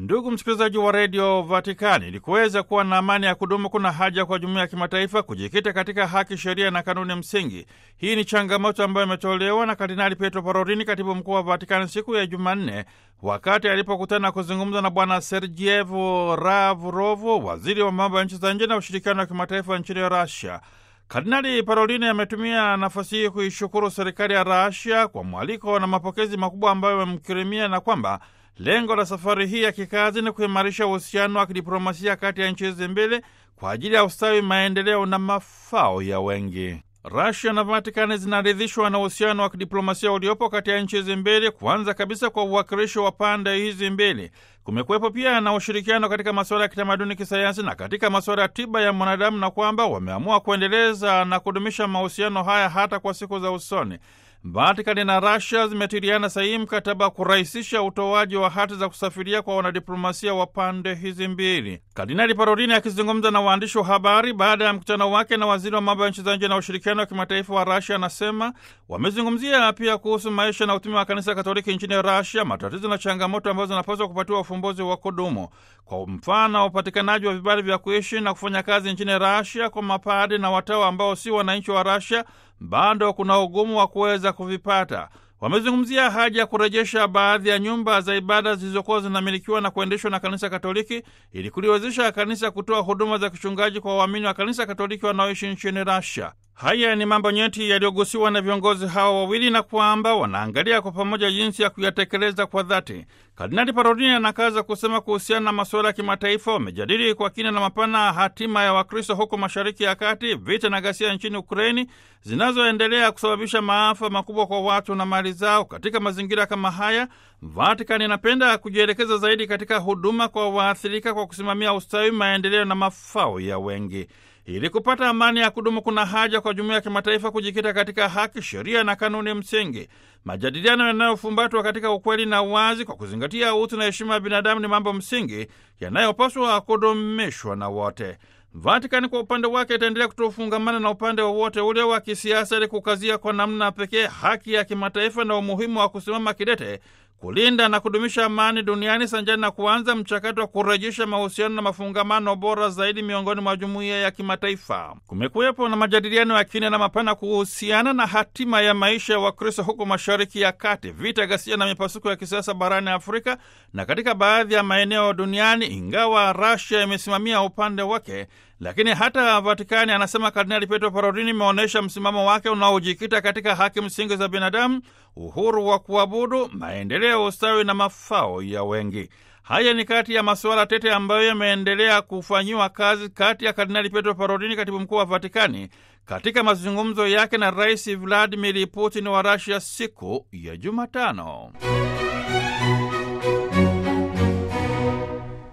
Ndugu msikilizaji wa redio Vatikani, ili kuweza kuwa na amani ya kudumu, kuna haja kwa jumuiya ya kimataifa kujikita katika haki, sheria na kanuni msingi. Hii ni changamoto ambayo imetolewa na Kardinali Pietro Parolin, katibu mkuu wa Vatikani, siku ya Jumanne wakati alipokutana kuzungumza na Bwana Sergeyev Lavrov, waziri wa mambo ya nchi za nje na ushirikiano wa kimataifa nchini Russia. Kardinali Parolini ametumia nafasi hii kuishukuru serikali ya Rasia kwa mwaliko na mapokezi makubwa ambayo amemkirimia na kwamba lengo la safari hii ya kikazi ni kuimarisha uhusiano wa kidiplomasia kati ya nchi hizi mbili kwa ajili ya ustawi, maendeleo na mafao ya wengi. Rasia na Vatikani zinaridhishwa na uhusiano wa kidiplomasia uliopo kati ya nchi hizi mbili, kwanza kabisa kwa uwakilishi wa pande hizi mbili. Kumekuwepo pia na ushirikiano katika masuala ya kitamaduni, kisayansi na katika masuala ya tiba ya mwanadamu, na kwamba wameamua kuendeleza na kudumisha mahusiano haya hata kwa siku za usoni. Vatikani na Rasia zimetiliana sahihi mkataba wa kurahisisha utoaji wa hati za kusafiria kwa wanadiplomasia wa pande hizi mbili. Kardinali Parolini akizungumza na waandishi wa habari baada ya mkutano wake na waziri wa mambo ya nchi za nje na ushirikiano wa kimataifa wa Rasia anasema wamezungumzia pia kuhusu maisha na utume wa kanisa Katoliki nchini Rasia, matatizo na changamoto ambazo zinapaswa kupatiwa ufumbuzi wa kudumu, kwa mfano upatikanaji wa vibali vya kuishi na kufanya kazi nchini Rasia kwa mapadi na watawa ambao si wananchi wa Rasia bado kuna ugumu wa kuweza kuvipata. Wamezungumzia haja ya kurejesha baadhi ya nyumba za ibada zilizokuwa zinamilikiwa na kuendeshwa na kanisa Katoliki ili kuliwezesha kanisa kutoa huduma za kichungaji kwa waamini wa kanisa Katoliki wanaoishi nchini Russia. Haya ni mambo nyeti yaliyogusiwa na viongozi hawa wawili na kwamba wanaangalia kwa pamoja jinsi ya kuyatekeleza kwa dhati. Kardinali Parolini anakaza kusema kuhusiana na masuala ya kimataifa, wamejadili kwa kina na mapana hatima ya Wakristo huko Mashariki ya Kati, vita na ghasia nchini Ukraini zinazoendelea kusababisha maafa makubwa kwa watu na mali zao. Katika mazingira kama haya, Vatikani inapenda kujielekeza zaidi katika huduma kwa waathirika kwa kusimamia ustawi, maendeleo na mafao ya wengi. Ili kupata amani ya kudumu, kuna haja kwa jumuiya ya kimataifa kujikita katika haki, sheria na kanuni msingi. Majadiliano yanayofumbatwa katika ukweli na uwazi, kwa kuzingatia utu na heshima ya binadamu, ni mambo msingi yanayopaswa kudumishwa na wote. Vatikani kwa upande wake itaendelea kutofungamana na upande wowote ule wa kisiasa, ili kukazia kwa namna pekee haki ya kimataifa na umuhimu wa kusimama kidete kulinda na kudumisha amani duniani sanjani na kuanza mchakato wa kurejesha mahusiano na mafungamano bora zaidi miongoni mwa jumuiya ya kimataifa. Kumekuwepo na majadiliano ya kina na mapana kuhusiana na hatima ya maisha ya Wakristo huko Mashariki ya Kati, vita, ghasia na mipasuko ya kisiasa barani Afrika na katika baadhi ya maeneo duniani. Ingawa Rasia imesimamia upande wake, lakini hata Vatikani, anasema Kardinali Pietro Parolini, imeonyesha msimamo wake unaojikita katika haki msingi za binadamu, uhuru wa kuabudu, maendeleo, ustawi na mafao ya wengi. Haya ni kati ya masuala tete ambayo yameendelea kufanyiwa kazi kati ya Kardinali Pietro Parolini, katibu mkuu wa Vatikani, katika mazungumzo yake na Rais Vladimir Putin wa Rasia siku ya Jumatano.